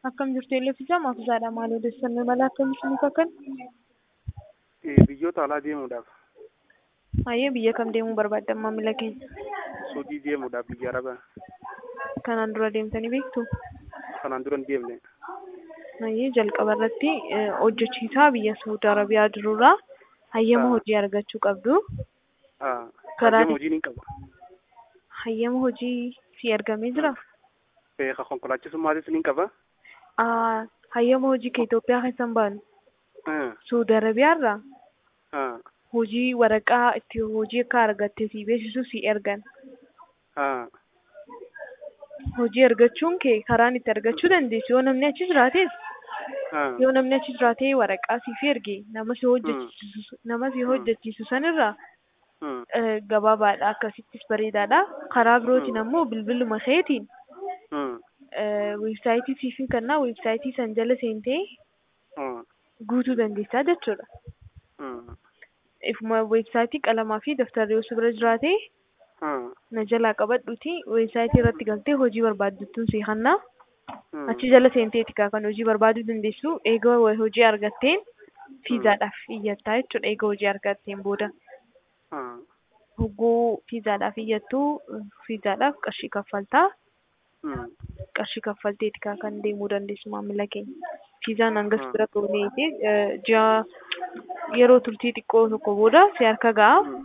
Akkam jirtu Eelefisaa Maafisaadha. Maal odeeffannoo mala akkamitti nuuf akkan? Biyyoota alaa deemuudhaaf, Hayyee biyya kam deemuu barbaaddan maamila keenya? Suudii deemuudhaaf biyya Arabaa. Kanaan dura deemtanii beektu? Kanaan dura hin deemne. Hayyee jalqaba irratti eh, hojjechiisaa biyya Saudi Arabiyaa jirurraa hayyama Ah. hojii argachuu qabdu. Ah, Karaa- Hayyama hojiin hin qabu. Hayyama hojii si ergamee jira? Beeka konkolaachisummaatis ni qaba. Ah, Hayyama hojii ka Itoophiyaa keessan baanu Ah, Saudi Arabiyaarraa ah, hojii waraqaa itti hojii akka argatte si beeksisu si ergan. ah, Hojii argachuun kee karaan itti argachuu dandeessu yoo namni achi jiraates ah, yoo namni achi jiraatee waraqaa siif erge nama si hojjechiisu nama si hojjechiisu sanirraa hmm, eh, gabaabaadha akkasittis bareedaadha karaa birootiin ammoo bilbiluma keetiin hmm, weebsaayitii siif hin kennaa weebsaayitii san jala seentee hmm, guutuu dandeessaa jechuudha. hmm, Ifuma weebsaayitii qalamaa fi daftarri yoo si bira jiraate hmm, na jalaa qabadhuuti weebsaayitii irratti galtee hojii barbaaddattuun si hannaa hmm. achi jala seenteeti kaa kan hojii barbaaduu dandeessu eega hojii argatteen fiizaadhaaf iyyattaa jechuudha eega hojii argatteen booda Ah, hogguu fiizaadhaaf iyyattuu fiizaadhaaf qarshii kaffaltaa hmm, qarshii kaffalteeti kaa kan deemuu dandeessu maamila keenya fiizaan hangas Ah. bira ga'uneeti ji'a yeroo turtii xiqqoo tokko booda si harka ga'a hmm,